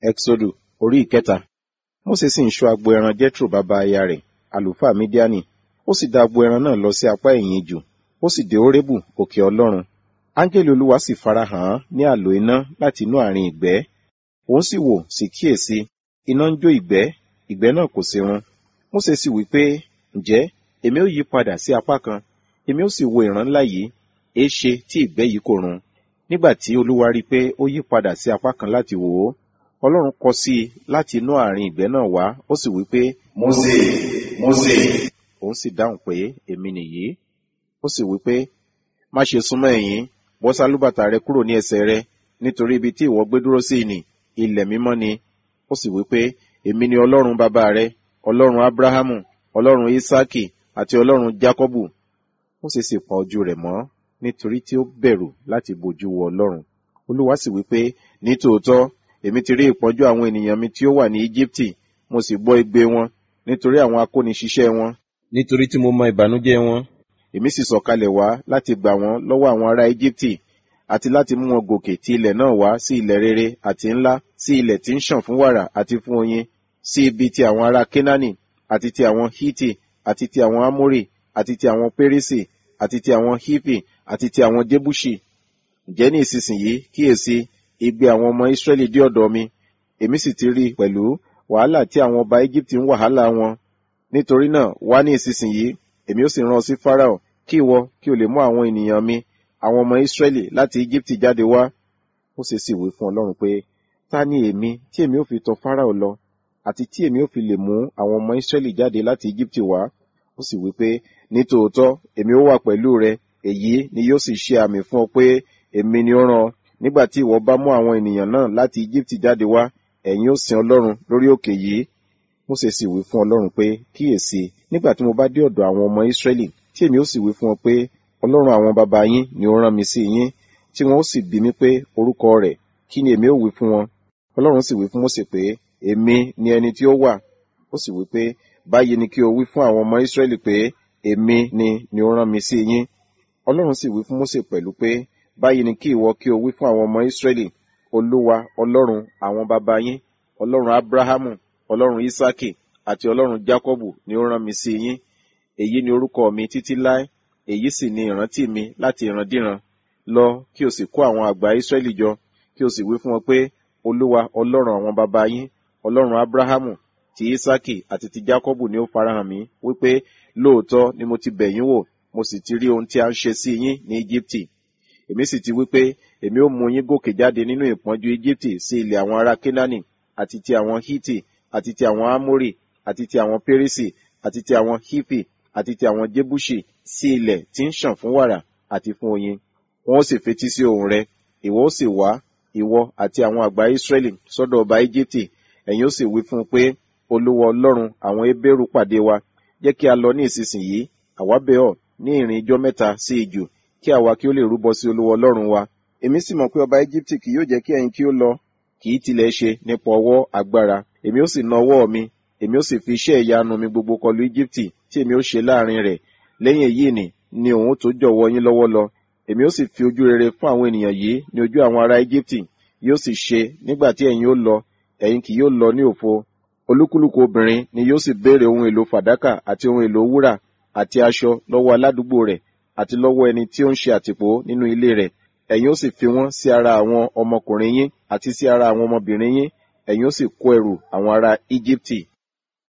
Ẹ́xódù orí ìkẹta. Mósè sì ń ṣọ́ agbo ẹran Jethro bàbá aya rẹ̀, àlùfáà Mídíánì. Ó sì dá agbo ẹran náà lọ sí apá ẹ̀yìn ijù. Ó sì dé Hórébù, òkè Ọlọ́run. Áńgẹ́lì Olúwa sì farahàn án ní àlò iná láti inú àárín ìgbẹ́. Òun sì wò sì kíyèsí, iná ń jó ìgbẹ́, ìgbẹ́ náà kò sí run. Mósè sì wí pé, ǹjẹ́ èmi ó yí padà sí apá kan, èmi ó sì wo ìran ńlá yìí, èéṣe tí ìgbẹ́ yìí kò run. Nígbà tí Olúwa rí i pé ó yí padà sí apá kan láti wò ó, Ọlọ́run kọ sí i láti inú àárín ìgbẹ́ náà wá, ó sì wí pé, Mósè, Mósè. Òun sì dáhùn pé, èmi nìyí. Ó sì wí pé, má ṣe súnmọ́ ẹ̀yìn, bọ́ sálúbàtà rẹ kúrò ní ẹsẹ̀ rẹ, nítorí ibi tí ìwọ gbé dúró sí nì, ilẹ̀ mímọ́ ni. Ó sì wí pé, èmi ni Ọlọ́run bàbá rẹ, Ọlọ́run Ábúráhámù, Ọlọ́run Ísákì, àti Ọlọ́run Jákọ́bù. Mósè sì pa ojú rẹ̀ mọ́, nítorí tí ó bẹ̀rù láti bojú wo Ọlọ́run. Olúwa sì wí pé, ní tòótọ́, èmi ti rí ìpọ́njú àwọn ènìyàn mi tí ó wà ní Íjíbítì, mo sì gbọ́ igbe wọn, nítorí àwọn akóniṣiṣẹ́ wọn, nítorí tí mo mọ ìbànújẹ́ wọn. Èmi sì sọ̀kalẹ̀ wá láti gbà wọ́n lọ́wọ́ àwọn ará Íjíbítì, àti láti mú wọn gòkè ti ilẹ̀ náà wá sí ilẹ̀ rere àti ńlá, sí ilẹ̀ tí ń ṣàn fún wàrà àti fún oyin, sí ibi ti àwọn ará Kénáánì, àti ti àwọn Hítì, àti ti àwọn Ámórì, àti ti àwọn Pérísì, àti ti àwọn Hípì, àti ti àwọn Jébúṣì. Ǹjẹ́ ní ìsinsìnyí kíyèsí, igbe àwọn ọmọ Ísírẹ́lì dé ọ̀dọ̀ mi, èmi sì ti rí pẹ̀lú wàhálà tí àwọn ọba Íjíbítì ń wàhálà wọn. Nítorí náà, wá ní ìsinsìnyí, èmi ó sì rán ọ sí Fáráò, kí ìwọ kí o lè mú àwọn ènìyàn mi, àwọn ọmọ Ísírẹ́lì láti Íjíbítì jáde wá. Mósè sì wí fún Ọlọ́run pé, ta ni èmi tí èmi ó fi tọ Fáráò lọ, àti tí èmi ó fi lè mú àwọn ọmọ Ísírẹ́lì jáde láti Íjíbítì wá? Ó sì wí pé, ní tòótọ́, èmi ó wà pẹ̀lú rẹ, èyí ni yóò sì ṣe àmì fún ọ pé èmi ni ó rán ọ. Nígbà tí ìwọ bá mú àwọn ènìyàn náà láti Íjíbítì jáde wá, ẹ̀yin ó sin Ọlọ́run lórí òkè yìí. Mósè sì wí fún Ọlọ́run pé, kíyèsí, nígbà tí mo bá dé ọ̀dọ̀ àwọn ọmọ Ísírẹ́lì, tí èmi ó sì wí fún ọ pé, Ọlọ́run àwọn baba yín ni ó rán mi sí yín, tí wọn ó sì bi mí pé orúkọ rẹ̀, kí ni èmi ó wí fún wọn? Ọlọ́run sì wí fún Mósè pé, èmi ni ẹni tí ó wà. Ó sì wí pé, báyìí ni kí o wí fún àwọn ọmọ Ísírẹ́lì pé, èmi ni ni ó rán mi sí yín. Ọlọ́run sì wí fún Mósè pẹ̀lú pé, báyìí ni kí ìwọ kí o wí fún àwọn ọmọ Ísírẹ́lì, Olúwa Ọlọ́run àwọn baba yín, Ọlọ́run Ábúráhámù, Ọlọ́run Ísákì, àti Ọlọ́run Jákọ́bù ni ó rán mi sí yín. Èyí ni orúkọ mi títí láé, èyí sì ni ìrántí mi láti ìrandíran. Lọ kí o sì kó àwọn àgbà Ísírẹ́lì jọ, kí o sì wí fún wọn pé, Olúwa Ọlọ́run àwọn baba yín, Ọlọ́run Ábúráhámù, ti Ísákì àti ti Jákọ́bù ni ó farahàn mí, wípé lóòótọ́ ni mo ti bẹ̀ yín wò, mo sì ti rí ohun tí a ń ṣe sí yín ní Íjíbítì. Èmi sì ti wí pé, èmi ó mú yín gòkè jáde nínú ìpọ́njú Íjíbítì sí ilẹ̀ àwọn ará Kénáánì, àti ti àwọn Hítì, àti ti àwọn Ámórì, àti ti àwọn Pérísì, àti ti àwọn Hípì, àti ti àwọn Jébúṣì, sí ilẹ̀ tí ń ṣàn fún wàrà àti fún oyin. Wọn ó sì fetí sí ohùn rẹ, ìwọ ó sì wá, ìwọ àti àwọn àgbà Ísírẹ́lì sọ́dọ̀ ọba Íjíbítì, ẹ̀yin ó sì wí fún un pé, Olúwa Ọlọ́run àwọn Hébérù pàdé wa, jẹ́ kí a lọ ní ìsinsìnyí, àwa bẹ̀ ọ́ ní ìrìn ijọ́ mẹ́ta sí ijù, kí àwa kí ó lè rúbọ sí Olúwa Ọlọ́run wa. Èmi sì mọ̀ pé ọba Íjíbítì kì yóò jẹ́ kí ẹ̀yin kí ó lọ, kì í tilẹ̀ ṣe nípa ọwọ́ agbára. Èmi ó sì na ọwọ́ mi, èmi ó sì fi iṣẹ́ ìyanu mi gbogbo kọlu Íjíbítì tí èmi ó ṣe láàrin rẹ̀. Lẹ́yìn èyí ni, ni òun ó tó jọ̀wọ́ yín lọ́wọ́ lọ. Èmi ó sì fi ojú rere fún àwọn ènìyàn yìí ní ojú àwọn ará Íjíbítì. Yóò sì ṣe nígbà tí ẹ̀yin ó lọ, ẹ̀yin kì yóò lọ ní òfo. Olúkúlùkù obìnrin ni yóò sì béèrè ohun èlò fàdákà àti ohun èlò wúrà àti aṣọ lọ́wọ́ aládùúgbò rẹ̀ àti lọ́wọ́ ẹni tí ó ń ṣe àtìpó nínú ilé rẹ̀. Ẹ̀yin ó sì fi wọ́n sí ara àwọn ọmọkùnrin yín àti sí ara àwọn ọmọbìnrin yín. Ẹ̀yin ó sì kó ẹrù àwọn ará Íjíbítì.